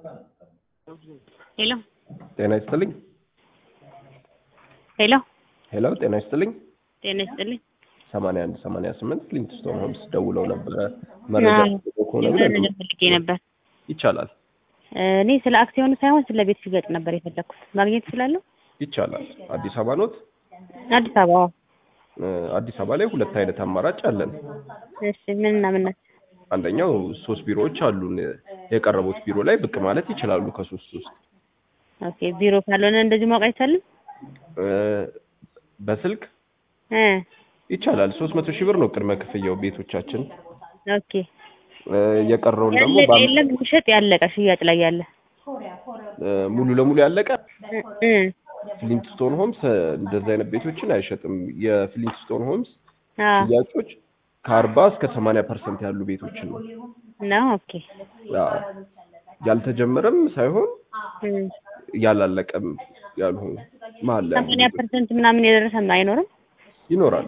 ሄሎ ጤና ይስጥልኝ። ሄሎ ሄሎ ጤና ይስጥልኝ። ጤና ይስጥልኝ። ሰማንያ አንድ ሰማንያ ስምንት ሊንክስቶን ሆምስ ደውለው ነበረ መረጃ አዎ፣ ከሆነ የሆነ ብለን ነገር ፈልጌ ነበር። ይቻላል እኔ ስለ አክሲዮኑ ሳይሆን ስለ ቤት ሽያጭ ነበር የፈለኩት። ማግኘት እችላለሁ? ይቻላል። አዲስ አበባ ኖት? አዲስ አበባ። እ፣ አዲስ አበባ ላይ ሁለት አይነት አማራጭ አለን። እሺ ምን እና ምን ናቸው? አንደኛው ሶስት ቢሮዎች አሉን። የቀረቡት ቢሮ ላይ ብቅ ማለት ይችላሉ። ከሶስት ውስጥ ኦኬ ቢሮ ካልሆነ እንደዚህ ማወቅ አይቻልም? እ፣ በስልክ እ ይቻላል። ሶስት መቶ ሺህ ብር ነው ቅድመ ክፍያው ቤቶቻችን። ኦኬ እ፣ የቀረውን ደግሞ ያለቀ በአም- የለም የሚሸጥ ያለቀ ሽያጭ ላይ ያለ እ፣ ሙሉ ለሙሉ ያለቀ እ እ ፍሊንትስቶን ሆምስ እ፣ እንደዚህ አይነት ቤቶችን አይሸጥም። የፍሊንትስቶን ሆምስ አዎ ሽያጮች ከአርባ እስከ ሰማንያ ፐርሰንት ያሉ ቤቶችን ነው። ነው። ኦኬ ያ ያልተጀመረም ሳይሆን እ ያላለቀም ያልሆኑ መሀል ላይ ያሉ ሰማንያ ቤቶች ፐርሰንት ምናምን የደረሰም አይኖርም። ይኖራል።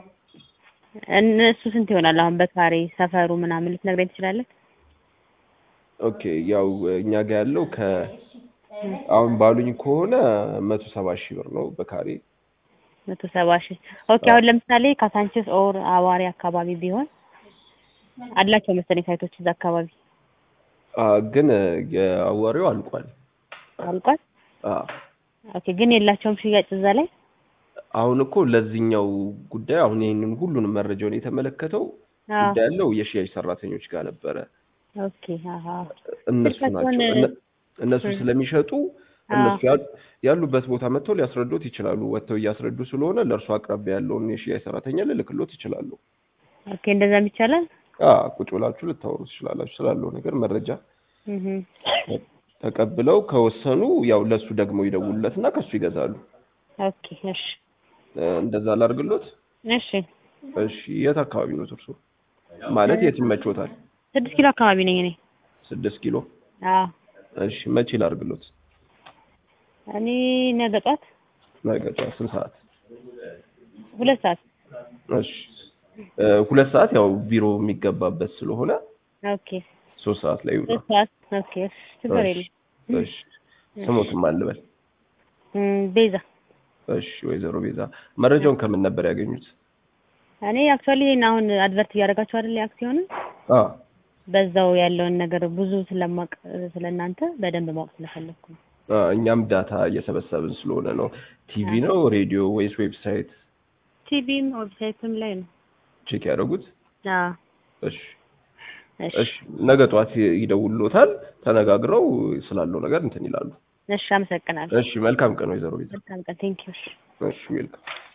እነሱ ስንት ይሆናል? አሁን በካሬ ሰፈሩ ምናምን ልትነግረኝ ትችላለህ? ኦኬ ያው እኛ ጋር ያለው ከ አሁን ባሉኝ ከሆነ መቶ ሰባ ሺህ ብር ነው በካሬ መቶ ሰባ ሺህ ኦኬ። አሁን ለምሳሌ ካሳንቺስ ኦር አዋሪ አካባቢ ቢሆን አላቸው መሰለኝ ሳይቶች እዛ አካባቢ አ፣ ግን የአዋሪው አልቋል። አልቋል። አ፣ ኦኬ ግን የላቸውም ሽያጭ እዛ ላይ አሁን እኮ ለዚህኛው ጉዳይ አሁን ይህንን ሁሉንም መረጃውን የተመለከተው አዎ። ጉዳይ ያለው የሽያጭ ሰራተኞች ጋር ነበረ። ኦኬ አሀ እነሱ ስልካቸውን- ናቸው እነ- እነሱ እ። ስለሚሸጡ አዎ። እነሱ ያሉ- ያሉበት ቦታ መጥተው ሊያስረዱት ይችላሉ። ወጥተው እያስረዱ ስለሆነ ለእርሱ አቅራቢያ ያለውን የሽያጭ ሰራተኛ ልልክሎት ይችላሉ። ኦኬ እንደዛም ይቻላል። አ ቁጭ ብላችሁ ልታወሩ ትችላላችሁ። ስላለው ነገር መረጃ እህ ተቀብለው ከወሰኑ ያው ለሱ ደግሞ ይደውሉለትና ከሱ ይገዛሉ። ኦኬ እሺ እ፣ እንደዛ ላድርግሎት። እሺ እሺ የት አካባቢ ነው እርሶ? ማለት የት ይመቾታል? ስድስት ኪሎ አካባቢ ነኝ እኔ። ስድስት ኪሎ። አዎ እሺ መቼ ላድርግሎት? እኔ ነገ ጧት ነገ ጠዋት ስንት ሰዓት? ሁለት ሰዓት እሺ እ፣ ሁለት ሰዓት ያው ቢሮ የሚገባበት ስለሆነ ኦኬ ሶስት ሰዓት ላይ ይውጣ። ሁለት ሰዓት ኦኬ እሺ ችግር እሺ የለም። እሺ ስሞትም አልበል። እም፣ ቤዛ እሺ ወይዘሮ ቤዛ መረጃውን ከምን ነበር ያገኙት? እኔ አክቹዋሊ ይሄን አሁን አድቨርት እያደረጋችሁ አይደል አክሲዮንን አ በዛው ያለውን ነገር ብዙ ስለማቅ ስለእናንተ በደንብ ማወቅ ስለፈለኩ ነው። አ፣ እኛም ዳታ እየሰበሰብን ስለሆነ ነው። ቲቪ ነው ሬዲዮ ወይስ ዌብሳይት ቲቪም ዌብሳይትም ላይ ነው። ቼክ ያደረጉት? አዎ እሺ እሺ እሺ ነገ ጠዋት ይደውሉታል። ተነጋግረው ስላለው ነገር እንትን ይላሉ። እሺ አመሰግናለሁ። እሺ መልካም ቀን ወይዘሮ ቤዛ። መልካም ቀን ቴንኪው። እሺ ዌልካም